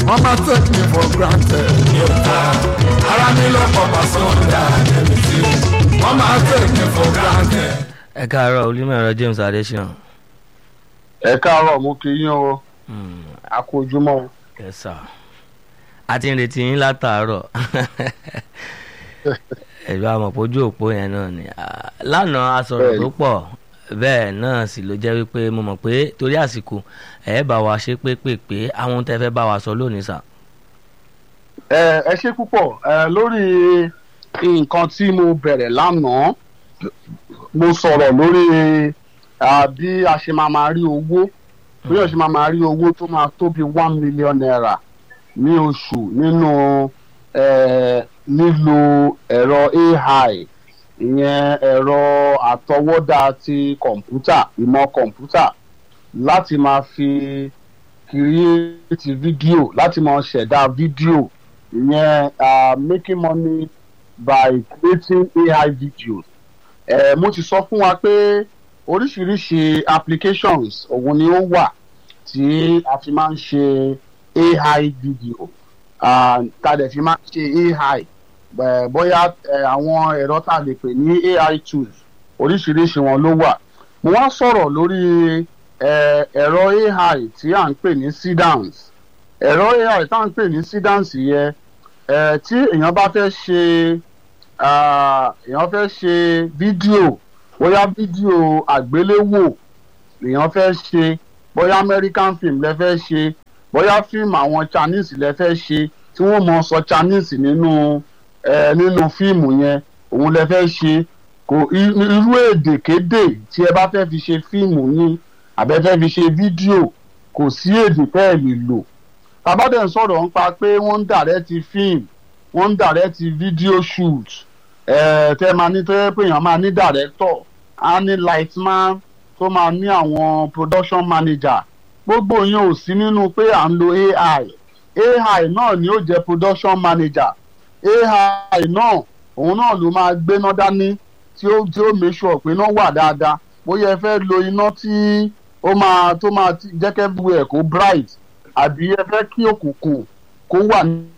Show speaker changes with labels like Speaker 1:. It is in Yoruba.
Speaker 1: wọ́n máa take me for granted.
Speaker 2: yóò ara mi lọ́pọ̀ pàṣọ́dà ẹ̀mí tí wọ́n máa take me for granted.
Speaker 3: ẹ káàárọ̀ olúmọ̀ọ́rọ̀ James Adesina.
Speaker 4: ẹ káàárọ̀ mo kí yín o a kú ojúmọ́ o.
Speaker 3: ẹ sà a ti ń retí yín látàárọ̀ ẹ̀rọ àmọ̀pọ̀jú òpó yẹn náà ni Ah, lánàá a sọ̀rọ̀ tó pọ̀ bẹ́ẹ̀ náà sì ló jẹ́ wípé mo mọ̀ pé torí àsìkò ẹ̀ bá wa ṣe pépèpé àwọn ohun tẹ́ fẹ́ bá wa sọ lónìí sà.
Speaker 4: ẹ ẹ ṣe púpọ̀ ẹ lórí nǹkan tí mo bẹ̀rẹ̀ lánàá mo sọ̀rọ̀ lórí ah, bí a ṣe máa máa rí owó bí a ṣe máa máa rí owó tó máa tó bí one million naira ní oṣù nínú eh, lílo ẹ̀rọ AI ìyẹn ẹ̀rọ àtọwọ́dá ti kọ̀ǹpútà ìmọ̀ kọ̀ǹpútà láti máa fi kírìtì fídíò láti máa ṣẹ̀dá fídíò ìyẹn uh, making money by creating AI videos. Eh, mo ti sọ fún wa pé oríṣiríṣi applications òun ni ó wà tí a fi máa ń ṣe AI video uh, tá a dẹ̀ fi máa ń ṣe AI eh, bóyá eh, àwọn ẹ̀rọ tá a lè pè ní AI tools oríṣiríṣi wọn ló wà. mo wá sọ̀rọ̀ lórí eh, ẹ̀rọ AI tí à ń pè ní Sidance ẹ̀rọ AI tá à ń pè ní Sidance yẹn eh, tí èèyàn bá fẹ́ ṣe ah, èèyàn fẹ́ ṣe fídíò bóyá fídíò àgbéléwò èèyàn fẹ́ ṣe bóyá American film lẹ fẹ́ ṣe bóyá fíìmù àwọn Chinese lẹ fẹ́ ṣe tí wọ́n mọ̀ sọ Chinese nínú eh, nínú fíìmù yẹn òun lẹ fẹ́ ṣe kò i- irú èdèkédè tí ẹ bá fẹ́ fi ṣe fíìmù ní àbẹ fẹ́ fi ṣe fídíò kò sí èdè tẹ́ ẹ lè lò tabadẹ ń sọ̀rọ̀ nípa pé wọ́n ń dàrẹ́tì fíìmù wọ́n ń dàrẹ́tì fídíò shoot ẹ̀ tẹ́ máa ní tó yẹ pé èèyàn máa ní dàrẹ́tọ̀ á ní lightman tó máa ní àwọn production manager gbogbo yẹn ò sí nínú pé à ń lo AI AI náà ni ó jẹ́ production manager AI náà òun náà ló máa gbéná dání tí ó tí ó make sure pé iná wà dáadáa bóyá ẹ fẹ́ lo iná tí ó máa tó máa ti- jẹ́ kẹ́ bu ẹ̀ kó bright àbí ẹ fẹ́ kí òkùnkùn kó wà